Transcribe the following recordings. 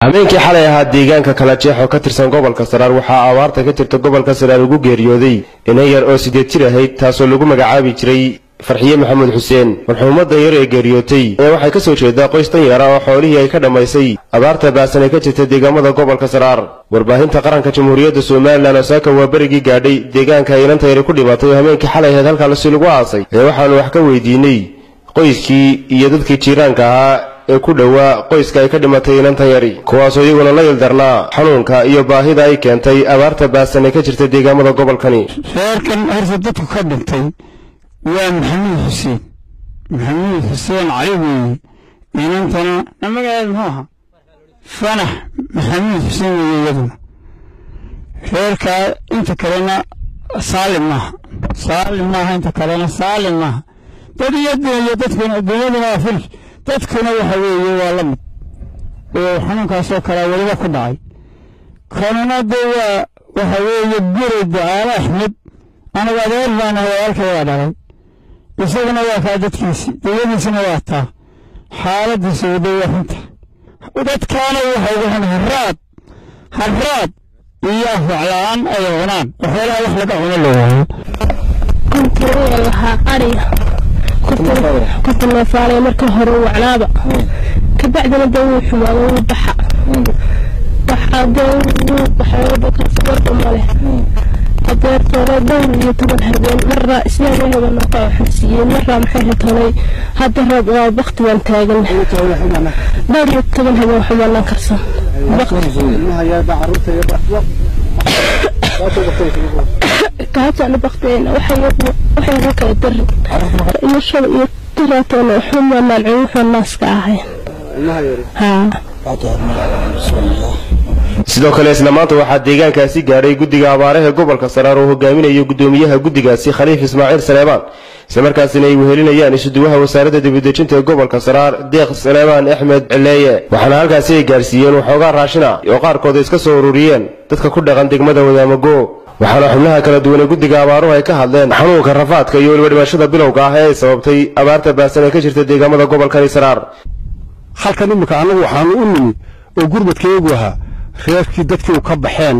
habeenkii xalay ahaa deegaanka kala jeex oo ka tirsan gobolka saraar waxaa abaarta ka jirta gobolka saraar ugu geeriyooday inan yar oo sideed jir ahayd taasoo lagu magacaabi jiray farxiye maxamed xuseen marxuumadda yar ee geeriyootay ayaa waxay ka soo jeedaa qoys dan yara oo xoolihii ay ka dhammaysay abaarta baasan ee ka jirta deegaamada gobolka saraar warbaahinta qaranka jamhuuriyadda somalilan osaaka waa berigii gaadhay deegaanka ay inanta yari ku dhimatay oo habeenkii xalay ahayd halkaasi lagu aasay ee waxaanu wax ka weydiinay qoyskii iyo dadkii jiiraanka ahaa ee ku dhowaa qoyska ay ka dhimatay inantan yari kuwaasoo iyaguna la ildarnaa xanuunka iyo baahida ay keentay abaarta baasan ee ka jirta deegaamada gobolkani reerkan horta dadku ka dhintay waa maxamuud xuseen maxamuud xuseen cali weeye inantana magaceed muxuu ahaa fanax maxamuud xuseen weeye iyaduna reerkaa inta kalena saalim maaha saalim maaha inta kalena saalim maaha dad iyo iyo dadkuna dunyaduna waa fil dadkuna waxa weeye waa la mid oo xanuunkaasoo kalea weliba ku dhacay kanuna dee waa waxa weeye guri ducaale axmed anagu adeer baan ahay walaalkay waa dhalay isaguna waa kaa dadkiisi dawadiisina waa taa xaaladiisu wada waa xunta dadkaana waxa ugu xun haraad haraad iyo afwacla-aan ay cunaan waxyaalaha wax laga cuno la waayo kunturuga lahaa ariga kunta neefaalay marka hore wacnaaba kabacdina dee wuu xumaado wuu baxa waxaa dee wuu baxay male adeertoole dhowr iyo toban habeen maraa islaan habeen ka xabsiiyeen maraa maxay ritolay hadda roob waa bakti waan taagan dhowr iyo toban habeen xumaanaan karsan kaajana baktigeena waxay ka kala darin iyo shal iyo tiraatoona xumaanaan cunuxoo naaska ahayn haa sidoo kale isla maanta waxaa deegaankaasi gaadhay guddiga abaaraha gobolka saraar oo hogaaminayo guddoomiyaha guddigaasi khaliif ismaaciil saleebaan islamarkaasina ay wehelinayaan isuduwaha wasaaradda dibadejinta ee gobolka saraar deeq saleebaan axmed cileeye waxaana halkaasi ay gaarsiiyeen waxoogaa raashina oo qaarkood iska soo ururiyeen dadka ku dhaqan degmada wadaamago waxaana xubnaha kala duwan ee guddiga abaaruhu ay ka hadleen xanuunka rafaadka iyo weliba dhimashada bilowga ah ee ay sababtay abaarta baasan ee ka jirta deegaamada gobolkani saraar halkan iminka annagu waxaanu u nimi oo gurmadkeegu ahaa reerkii dadkii u ka baxeen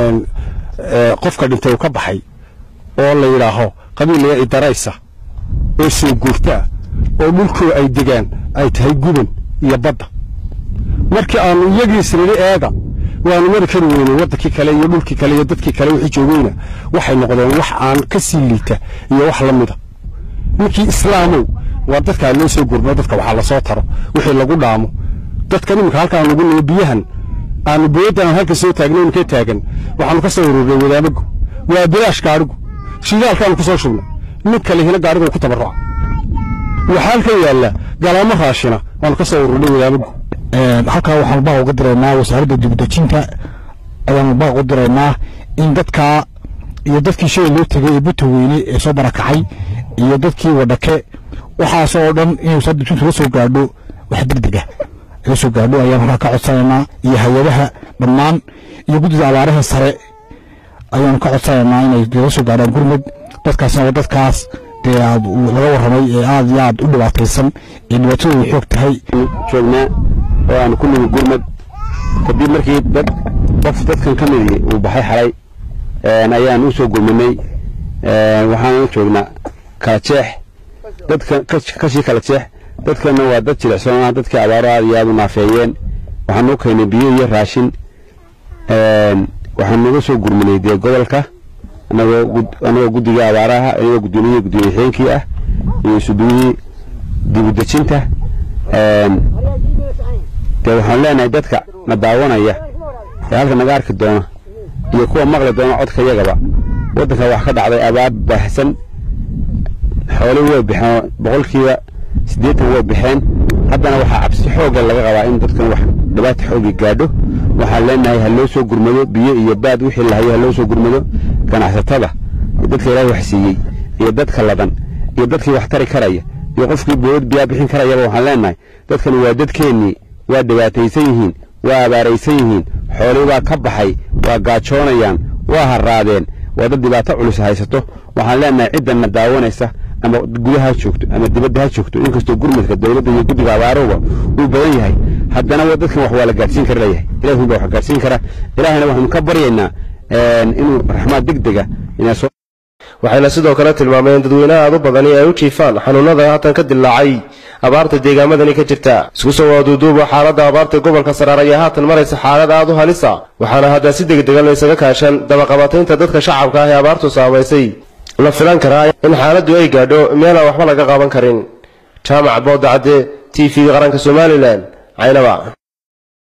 qofka dhintay uu ka baxay oo la yidhaaho qabiilaya idaraysa oo soo guurtaa oo dhulkoo ay degaan ay tahay guban iyo badda markii aanu iyagiis nidhi eega waanu mari kari weynay waddankii kale iyo dhulkii kale iyo dadkii kale wixii joogayna waxay noqdeen wax aan ka sii liita iyo wax la mida ninkii islaamow waa dadkaa loo soo gurmo dadka waxaa lasoo taro wixii lagu dhaamo dadkan iminka halkaan lagu nimo biyahan aanu booyaddan aan halka soo taagnayn ka taagan waxaanu ka soo ururnay wadaamagu waa bilaash gaadhigu shidaalkaanu ku soo shubnay nin kale hina gaadhigu ku tabarruca waxaa halkan yaalla galaamo raashina waanu ka soo ururnay wadaamagu halkaa waxaanu baaq uga diraynaa wasaaradda dibadejinta ayaanu baaq u diraynaa in dadkaa iyo dadkii shalay loo tegay ee buta weyne ee soo barakacay iyo dadkii wadhake waxaasoo dhan inay wasaaradda dibadejinta la soo gaadho wax degdeg ah laga soo gaadho ayaan halkaa ka codsanaynaa iyo hay-adaha dhammaan iyo guddida abaaraha sare ayaanu ka codsanaynaa inay laga soo gaadhaan gurmud dadkaasna waa dadkaas dee laga warramay ee aad iyo aad u dhibaataysan ee dhibaatadooda xoog tahay joognaa oo aanu ku nimi gurmad kadib markii dad qof dadkan ka midii uu baxay xalay ayaan u soo gurmanay waxaanu joognaa kala jeex dadka kashii kala jeex dadkana waa dad jilicsanaa dadkii abaaro aad iyo aad u naafeeyeen waxaan noo keenay biyo iyo raashin waxaan naga soo gurmanay dee gobolka anagoo guddiga abaaraha anagoo gudoomiyihii gudoomiye xeenkii ah iyo isuduwihii dibudejinta dee waxaan leenahay dadka na daawanaya ee halka naga arki doona iyo kuwa maqli doona codka yagaba waddanka wax ka dhacday abaar baahsan xoolihii way baxeen boqolkiiba siddeetan way baxeen haddana waxaa cabsi xoogga laga qabaa in dadkan wax dhibaata xoogi gaadho waxaan leenahay ha loo soo gurmado biyo iyo baad wixii lahayo ha loo soo gurmado ganacsatada dadka ilaahay wax siiyey iyo dadka ladan iyo dadkii wax tari karaya iyo qofkii bood biyaa bixin karayaba waxaan leenahay dadkan waa dadkeennii waa dhibaataysan yihiin waa abaaraysan yihiin xoolii baa ka baxay waa gaajoonayaan waa haraadeen waa dad dhibaato culus haysato waxaan leenahay ciddanna daawanaysa ama gudaha ha joogto ama dibadda ha joogto inkastoo gurmadka dowladda iyo guddiga abaaruhuba uu badan yahay haddana wa dadkan wax waa la gaadhsiin kara leeyahay ilahun baa wax gaadhsiin kara ilaahayna waxaanu ka baryaynaa inuu raxmaad degdega inaa soo waxayna sidoo kale tilmaameen dadweynaha aad u badani ay u jiifaan xanuunada haatan ka dillaacay abaarta deegaamadani ka jirta isku soo waaduuduuba xaaladda abaarta gobolka saraar ayaa haatan maraysa xaalad aad u halisa waxaana hadda si degdegan laysaga kaashan dabaqabataynta dadka shacabka ah ee abaartu saamaysay la filan karaa in xaaladdu ay gaadho meelaan waxba laga qaban karin jaamac boodacadde t v qaranka somalilan caynaba